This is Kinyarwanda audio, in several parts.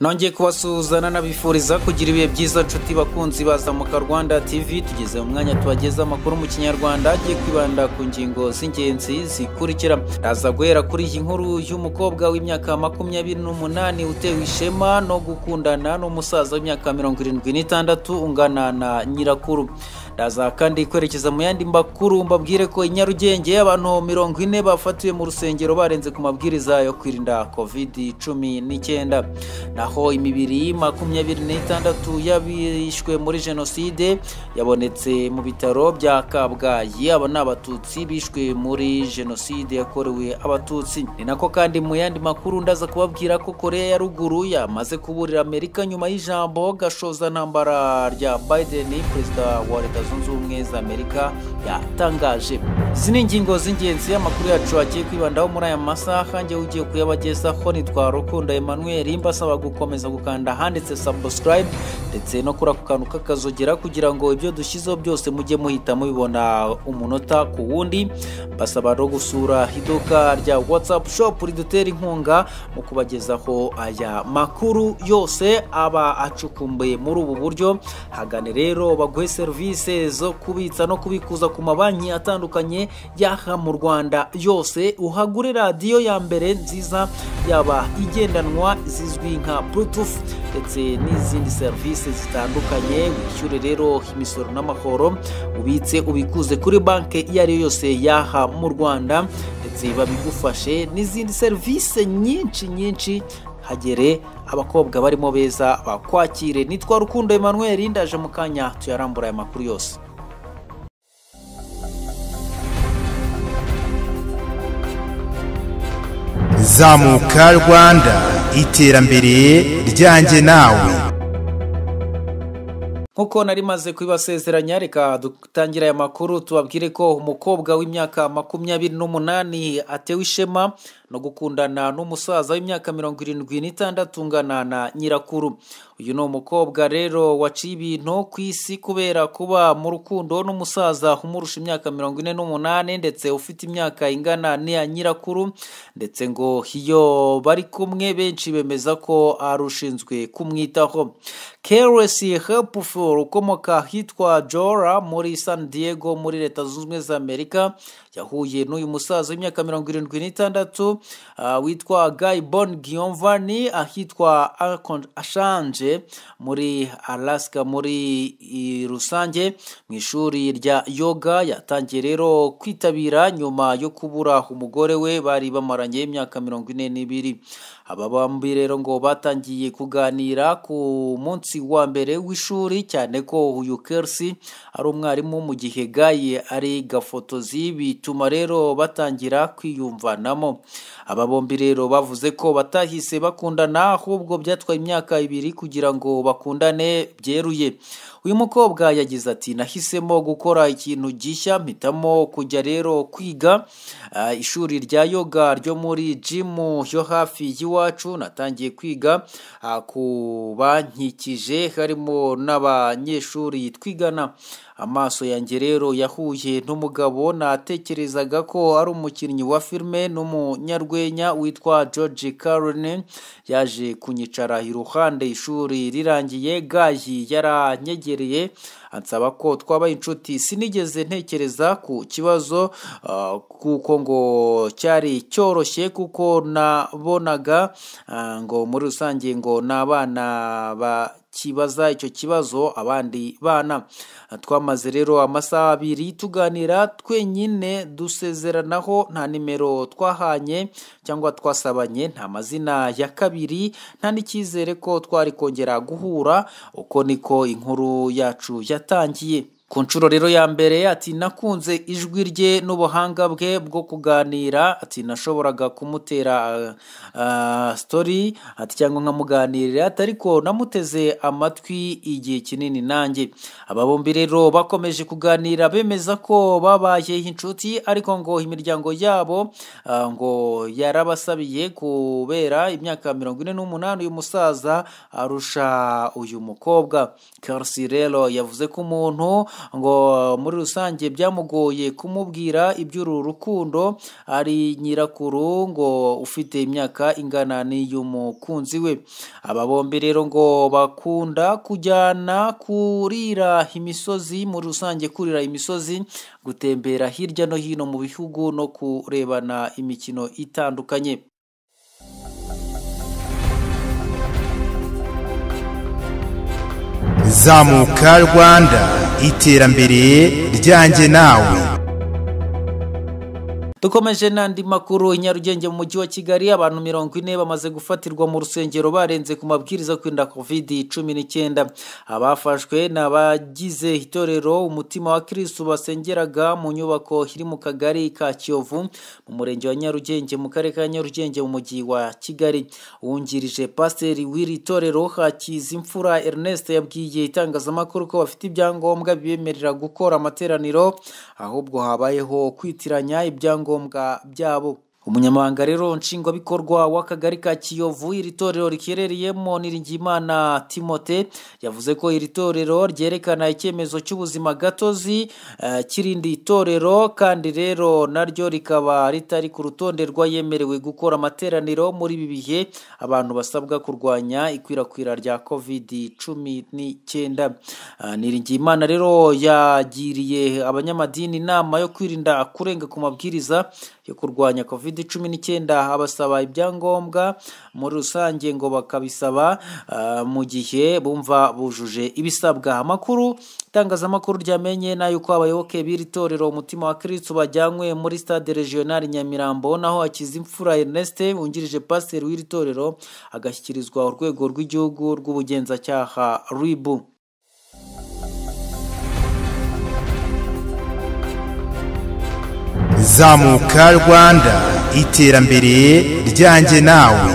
nongeye kubasuhuzana nabifuriza kugira ibihe byiza nshuti bakunzi bazamuka rwanda tv tugeze mu mwanya tubageza amakuru mu kinyarwanda agiye kwibanda ku ngingo z'ingenzi zikurikira raza guhera kuri iyi nkuru y'umukobwa w'imyaka makumyabiri n'umunani utewe ishema no gukundana n'umusaza w'imyaka mirongo irindwi n'itandatu ungana na nyirakuru raza kandi kwerekeza mu yandi makuru mbabwire ko i nyarugenge abantu mirongo ine bafatiwe mu rusengero barenze ku mabwiriza yo kwirinda covid cumi n'icyenda naho imibiri makumyabiri n'itandatu y'abishwe muri jenoside yabonetse mu bitaro bya kabgayi aba ni abatutsi bishwe muri jenoside yakorewe abatutsi ni nako kandi mu yandi makuru ndaza kubabwira ko korea ya ruguru yamaze kuburira amerika nyuma y'ijambo gashoza ntambara rya biden perezida wa leta zunze ubumwe za amerika yatangaje izi ni ingingo z'ingenzi amakuru yacu agiye kwibandaho muri aya masaha njye ugiye kuyabagezaho nitwa rukundo emmanuel mbasaba gukomeza gukanda handitse subscribe ndetse no kuri ako kantu k'akazogera kugira ngo ibyo dushyizeho byose mujye muhita mubibona umunota ku wundi mbasaba no gusura iduka rya whatsapp shop ridutera inkunga mu kubagezaho aya makuru yose aba acukumbuye muri ubu buryo hagane rero baguhe serivisi zo kubitsa no kubikuza ku mabanki atandukanye yaha mu rwanda yose uhagure radiyo ya mbere nziza yaba igendanwa zizwi nka bluetooth ndetse n'izindi serivisi zitandukanye wishyure rero imisoro n'amahoro ubitse ubikuze kuri banki iyo ari yo yose yaha mu rwanda ndetse babigufashe n'izindi serivisi nyinshi nyinshi hagere abakobwa barimo beza bakwakire nitwa rukundo emmanuel ndaje mu kanya tuyarambura aya makuru yose zamuka rwanda iterambere ryanjye nawe nk'uko nari maze kubibasezeranya reka dutangira aya makuru tubabwire ko umukobwa w'imyaka makumyabiri n'umunani atewe ishema no gukundana n'umusaza w'imyaka mirongo irindwi n'itandatu ungana na nyirakuru uyu ni umukobwa rero waciye ibintu ku isi kubera kuba mu rukundo n'umusaza umurusha imyaka mirongo ine n'umunani ndetse ufite imyaka ingana n'iya nyirakuru ndetse ngo iyo bari kumwe benshi bemeza ko ari ushinzwe kumwitaho keresi hepufu ukomoka ahitwa jora muri san diego muri leta zunze ubumwe za amerika yahuye n'uyu musaza w'imyaka mirongo irindwi n'itandatu uh, witwa guy bon giovanni ahitwa ashanje muri alaska muri rusange mu ishuri rya yoga yatangiye rero kwitabira nyuma yo kubura umugore we bari bamaranye imyaka mirongo ine n'ibiri aba bombi rero ngo batangiye kuganira ku munsi wa mbere w'ishuri cyane ko uyu kersi ari umwarimu mu gihe gaye ari gafotozi bituma rero batangira kwiyumvanamo aba bombi rero bavuze ko batahise bakundana ahubwo byatwaye imyaka ibiri kugira ngo bakundane byeruye uyu mukobwa yagize ati nahisemo gukora ikintu gishya mpitamo kujya rero kwiga ishuri rya yoga ryo muri jimu yo hafi y'iwacu natangiye kwiga ku bankikije harimo n'abanyeshuri twigana amaso yanjye rero yahuye n'umugabo natekerezaga ko ari umukinnyi wa filime n'umunyarwenya witwa george carone yaje kunyicara iruhande ishuri rirangiye gayi yaranyegereye ansaba ko twabaye inshuti sinigeze ntekereza ku kibazo kuko ngo cyari cyoroshye kuko nabonaga ngo muri rusange ngo ni abana ba kibaza icyo kibazo abandi bana twamaze rero amasaha abiri tuganira twenyine dusezeranaho nta nimero twahanye cyangwa twasabanye nta mazina ya kabiri nta n'icyizere ko twari kongera guhura uko niko inkuru yacu yatangiye ku nshuro rero ya mbere ati nakunze ijwi rye n'ubuhanga bwe bwo kuganira ati nashoboraga kumutera sitori ati cyangwa nkamuganirira atari ko namuteze amatwi igihe kinini nanjye aba bombi rero bakomeje kuganira bemeza ko babaye inshuti ariko ngo imiryango yabo ngo yarabasabiye kubera imyaka mirongo ine n'umunani uyu musaza arusha uyu mukobwa karisi rero yavuze ko umuntu ngo muri rusange byamugoye kumubwira iby'uru rukundo ari nyirakuru ngo ufite imyaka ingana n'iy'umukunzi we aba bombi rero ngo bakunda kujyana kurira imisozi muri rusange kurira imisozi gutembera hirya no hino mu bihugu no kurebana imikino itandukanye zamuka rwanda iterambere ryanjye nawe dukomeje n'andi makuru i nyarugenge mu mujyi wa kigali abantu mirongo ine bamaze gufatirwa mu rusengero barenze ku mabwiriza yo kwirinda covid cumi n'icyenda abafashwe ni abagize itorero umutima wa kirisitu basengeraga mu nyubako iri mu kagari ka kiyovu mu murenge wa nyarugenge mu karere ka nyarugenge mu mujyi wa kigali wungirije pasiteri w'iri torero hakiza imfura ernest yabwiye itangazamakuru ko bafite ibyangombwa bibemerera gukora amateraniro ahubwo habayeho kwitiranya ibyangombwa ibyangombwa byabo umunyamabanga rero nshingwabikorwa w'akagari ka kiyovu iri torero riherereyemo niringimana timote yavuze ko iri torero ryerekana icyemezo cy'ubuzima gatozi eh, kirindi torero kandi rero naryo rikaba ritari ku rutonde rw'ayemerewe gukora amateraniro muri ibi bihe abantu basabwa kurwanya ikwirakwira rya covid cumi n'icyenda Ah, niringimana rero yagiriye abanyamadini inama yo kwirinda kurenga ku mabwiriza yo kurwanya covid covid cumi n'icyenda abasaba ibyangombwa muri rusange ngo bakabisaba ah, mu gihe bumva bujuje ibisabwa amakuru itangazamakuru ryamenye ni ay'uko abayoboke b'iri torero umutima wa kirisitu bajyanywe muri stade regionali nyamirambo naho akiza imfura ernest wungirije pasiteri w'iri torero agashyikirizwa urwego rw'igihugu rw'ubugenzacyaha ribu zamuka rwanda iterambere ryanjye nawe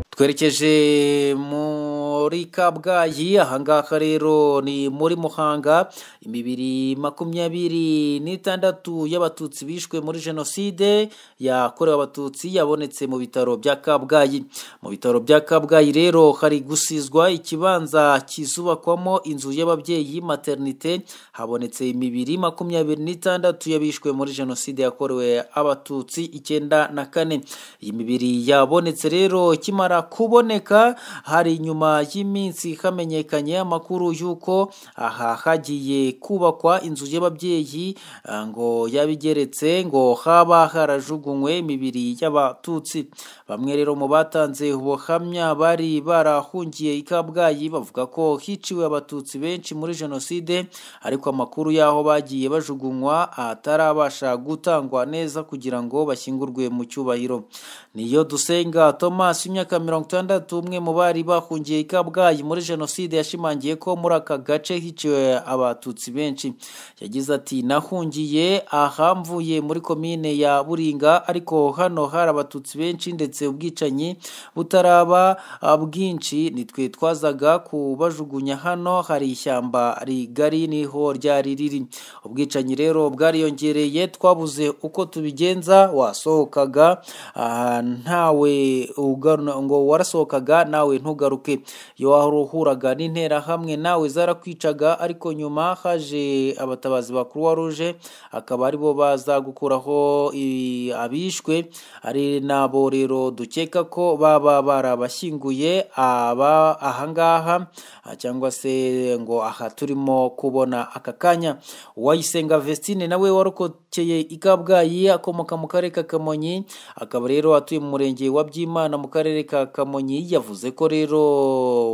twerekeje muri kabgayi ahangaha rero ni muri muhanga imibiri makumyabiri n'itandatu y'abatutsi bishwe muri jenoside yakorewe abatutsi yabonetse mu bitaro bya kabgayi mu bitaro bya kabgayi rero hari gusizwa ikibanza kizubakwamo inzu y'ababyeyi maternite habonetse imibiri makumyabiri n'itandatu y'abishwe muri jenoside yakorewe abatutsi icyenda na kane iyi mibiri yabonetse rero ikimara kuboneka hari nyuma y'iminsi hamenyekanye amakuru y'uko aha hagiye kubakwa inzu y'ababyeyi ah, ngo yabigeretse ngo haba harajugunywe imibiri y'abatutsi bamwe rero mu batanze ubuhamya bari barahungiye i kabgayi bavuga ko hiciwe abatutsi benshi muri jenoside ariko amakuru y'aho bagiye bajugunywa atarabasha gutangwa neza kugira ngo bashyingurwe mu cyubahiro niyo dusenga thomas imyaka mirongo itandatu umwe mu bari bahungiye i kabgayi muri jenoside yashimangiye ko muri aka gace hiciwe abatutsi benshi yagize ati nahungiye aha mvuye muri komine ya buringa ariko hano hari abatutsi benshi ndetse ubwicanyi butaraba ah, bwinshi nitwe twazaga kubajugunya hano hari ishyamba rigari niho ryari riri ubwicanyi rero bwariyongereye twabuze uko tubigenza wasohokaga ah, ntawe ugana ngo warasohokaga nawe ntugaruke iyo waruhuraga n'interahamwe nawe zarakwicaga ariko nyuma haje abatabazi ba croix rouge akaba aribo baza gukuraho i- abishwe ari nabo rero dukeka ko baba barabashyinguye aba ahangaha ah, cyangwa se ngo aha turimo kubona aka kanya uwayisenga vestine nawe warokokeye i kabgayi akomoka mu karere ka kamonyi akaba rero atuye mu murenge wa byimana mu karere ka kamonyi yavuze ko rero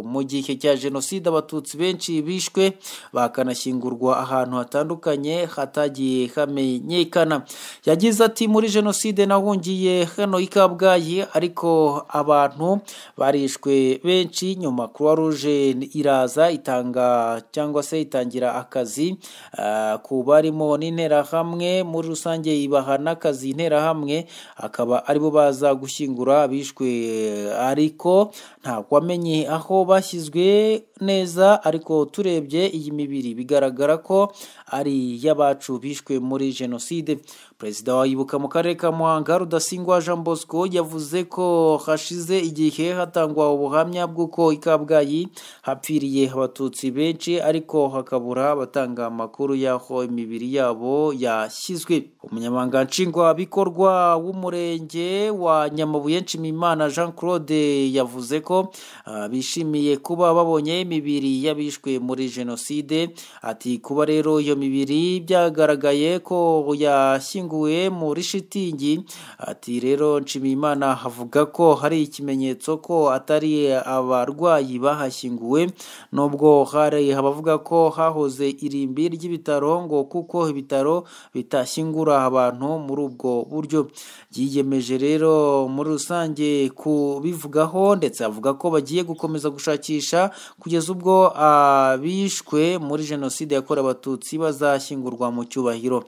mu gihe cya jenoside abatutsi benshi bishwe bakanashyingurwa ahantu hatandukanye hatagiye hamenyekana yagize ati muri jenoside nahungiye hano i kabgayi ariko abantu barishwe benshi nyuma croix rouge iraza itanga cyangwa se itangira akazi ah, ku barimo n'interahamwe muri rusange ibaha n'akazi interahamwe akaba aribo baza gushyingura abishwe ariko ntabwo wamenye aho bashyizwe neza ariko turebye iyi mibiri bigaragara ko ari iy'abacu bishwe muri jenoside perezida wa ibuka mu karere ka muhanga rudasingwa jean bosco yavuze ko hashize igihe hatangwa ubuhamya bw'uko i kabgayi hapfiriye abatutsi benshi ariko hakabura abatanga amakuru y'aho imibiri yabo yashyizwe umunyamabanga nshingwabikorwa w'umurenge wa nyamabuye nshimimana jean claude yavuze ko ah, bishimiye kuba babonye imibiri y'abishwe muri jenoside ati kuba rero iyo mibiri byagaragaye ko yashyinguwe muri shitingi ati rero nshimiyimana avuga ko hari ikimenyetso ko atari abarwayi bahashyinguwe nubwo hari abavuga ko hahoze irimbi ry'ibitaro ngo kuko ibitaro bitashyingura abantu muri ubwo buryo yiyemeje rero muri rusange kubivugaho ndetse avuga ko bagiye gukomeza gushakisha kugeza ubwo abishwe muri jenoside yakorewe abatutsi bazashyingurwa mu cyubahiro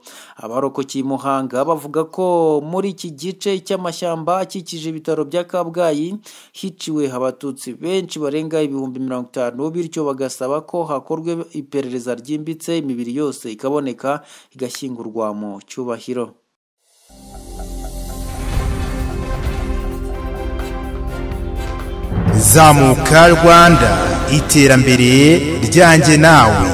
abarokokiye i muhanga bavuga ko muri iki gice cy'amashyamba akikije ibitaro bya kabgayi hiciwe abatutsi benshi barenga ibihumbi mirongo itanu bityo bagasaba ko hakorwe iperereza ryimbitse imibiri yose ikaboneka igashyingurwa mu cyubahiro zamuka rwanda iterambere ryanjye nawe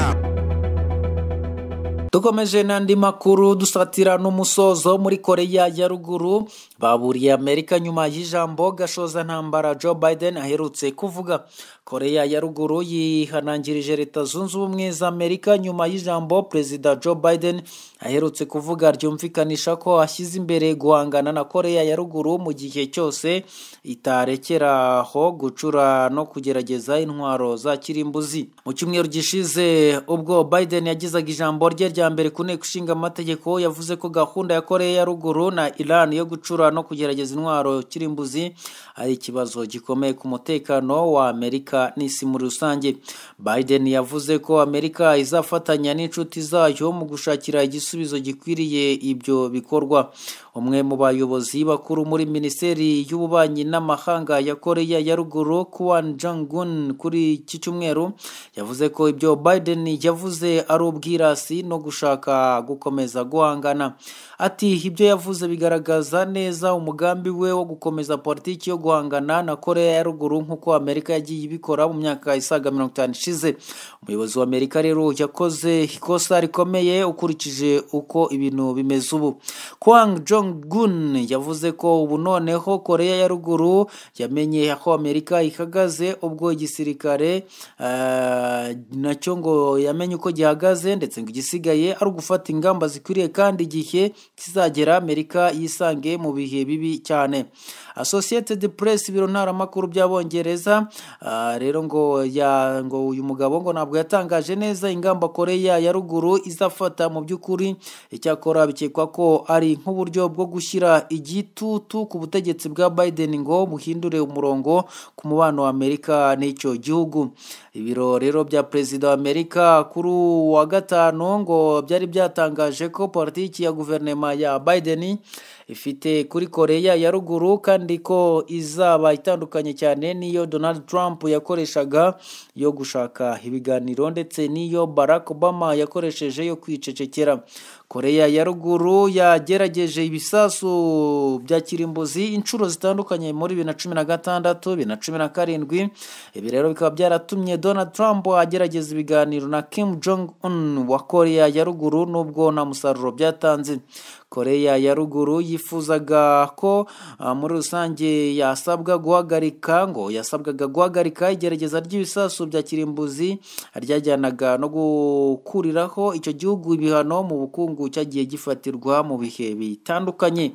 dukomeje n'andi makuru dusatira n'umusozo muri koreya ya ruguru baburiye amerika nyuma y'ijambo gashoza ntambara joe biden aherutse kuvuga koreya ya ruguru yihanangirije leta zunze ubumwe za amerika nyuma y'ijambo perezida joe biden aherutse kuvuga ryumvikanisha ko ashyize imbere guhangana na koreya ya ruguru mu gihe cyose itarekeraho gucura no kugerageza intwaro za kirimbuzi mu cyumweru gishize ubwo biden yagizaga ijambo rye rya mbere ku nteko ishinga amategeko yavuze ko gahunda ya koreya ya ruguru na iran yo gucura no kugerageza intwaro kirimbuzi ari ikibazo gikomeye ku mutekano wa amerika n'isi muri rusange biden yavuze ko amerika izafatanya n'inshuti zayo mu gushakira igisubizo gikwiriye ibyo bikorwa umwe mu bayobozi bakuru muri minisiteri y'ububanyi n'amahanga ya koreya ya ruguru kuwan jangun kuri iki cyumweru yavuze ko ibyo biden yavuze ari ubwirasi no gushaka gukomeza guhangana ati ibyo yavuze bigaragaza neza umugambi we wo gukomeza politiki yo guhangana na koreya ya ruguru nk'uko amerika yagiye ibikora mu myaka isaga mirongo itanu ishize umuyobozi wa amerika rero yakoze ikosa rikomeye ukurikije uko ibintu bimeze ubu kwang jong gun yavuze ko ubu noneho koreya ya ruguru yamenye aho amerika ihagaze ubwo igisirikare ah, nacyo ngo yamenye uko gihagaze ndetse ngo igisigaye ari ugufata ingamba zikwiriye kandi igihe kizagera amerika yisange mu bihe bibi cyane associated press ibiro ntaramakuru by'abongereza ah, rero ngo ya- ngo uyu mugabo ngo ntabwo yatangaje neza ingamba koreya ya ruguru izafata mu by'ukuri icyakora bikekwa ko ari nk'uburyo bwo gushyira igitutu ku butegetsi bwa biden ngo buhindure umurongo ku mubano wa amerika n'icyo gihugu ibiro rero bya perezida wa amerika kuri uyu wa gatanu ngo byari byatangaje ko politiki ya guverinoma ya biden ifite kuri koreya ya ruguru kandi ko izaba itandukanye cyane n'iyo donald trump yakoreshaga yo gushaka ibiganiro ndetse n'iyo barack obama yakoresheje yo kwicecekera koreya ya ruguru yagerageje ibisasu bya kirimbuzi inshuro zitandukanye muri bibiri na cumi na gatandatu bibiri na cumi na karindwi ibi rero bikaba byaratumye donald trump agerageza ibiganiro na kim jong un wa koreya ya ruguru nubwo nta musaruro byatanze koreya ya ruguru yifuzaga ko ah, muri rusange yasabwa guhagarika ngo yasabwaga guhagarika igerageza ry'ibisasu bya kirimbuzi ryajyanaga no gukuriraho icyo gihugu ibihano mu bukungu cyagiye gifatirwa mu bihe bitandukanye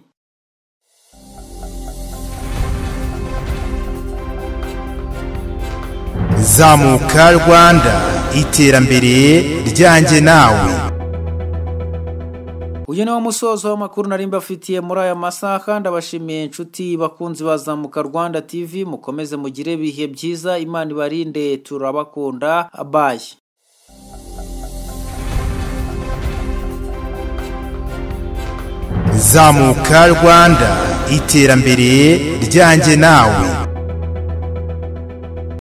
zamuka rwanda iterambere ryanjye nawe uyu ni wo musozo w'amakuru nari mbafitiye muri aya masaha ndabashimiye inshuti bakunzi bazamuka rwanda tv mukomeze mugire ibihe byiza imana ibarinde turabakunda abaye zamuka rwanda iterambere ryanjye nawe